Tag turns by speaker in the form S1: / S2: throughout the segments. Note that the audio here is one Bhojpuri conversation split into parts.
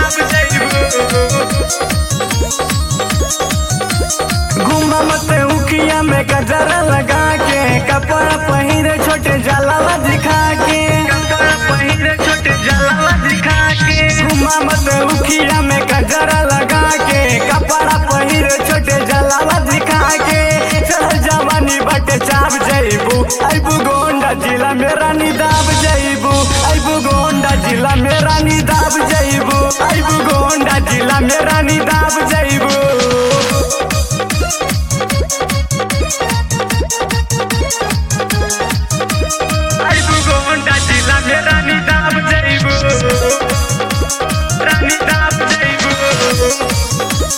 S1: दाब जइबू घुमा मत उखिया में गजरा लगा के कपड़ा पहिरे छोटे जलावा दिखा के कपड़ा पहिरे छोटे जलावा दिखा के घुमा मत उखिया में गजरा लगा के कपड़ा पहिरे छोटे जलावा दिखा के चल जवानी बटे चाप जइबू अबू गोंडा जिला में रानी दाब जइबू अबू गोंडा जिला में रानी दाब जइबू अबू गोंडा जिला में रानी दाब जइबू आइबू गोंडा जिला में रानी दाब जइबू रानी दाब जइबू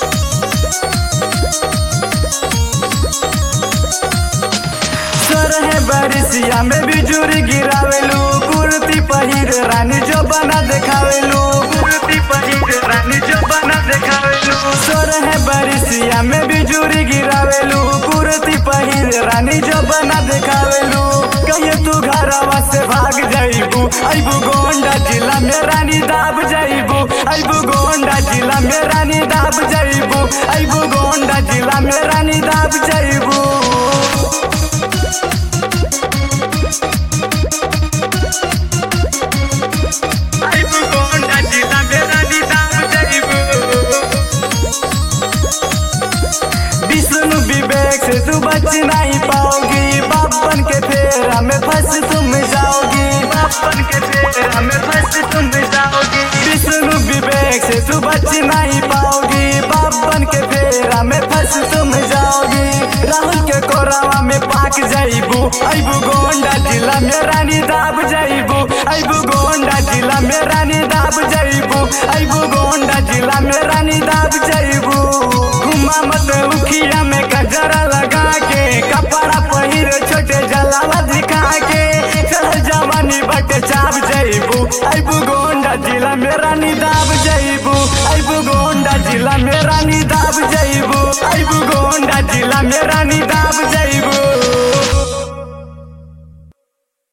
S1: सोरहे बरिसिया में बिजुरी गिरावेलू कुर्ती पहिर रानी जो बना देखावेलू कुर्ती पहिर रानी जो बना देखावेलू सोरहे बरिसिया में बिजुरी गिरावेलू कुर्ती पहिर रानी जो बना देखावेलू कहिए तू घरवा से भाग जाइबू अइबू गोंडा जिला में रानी दाब जाइबू अइबू गोंडा जिला में रानी दाब जाइबू अइबू गोंडा जिला में रानी दाब जाइबू आइबू गोंडा जिला में रानी दाब जाइबू विष्णु विवेक से तू बच नहीं पाओगी बापन के फेरा में फंस तुम जाओगी बापन के फेरा में फंस तुम जाओगी विष्णु विवेक से तू बच नहीं पाओगी बापन के फेरा में फंस तुम जाओगी राहुल के कोरावा में पाक जाइबू अइबू गोंडा जिला में रानी दाब जाइबू अइबू गोंडा जिला में रानी दाब जाइबू अइबू गोंडा जिला में रानी दाब जाइबू घुमा मत उखिया में गजरा लगा के कपड़ा पहिर छोटे जलावा दिखा के चल जवानी बटे चाप जइबू अइबू गोंडा जिला में रानी दाब जइबू अइबू गोंडा जिला में रानी दाब जइबू अइबू गोंडा जिला में रानी दाब जइबू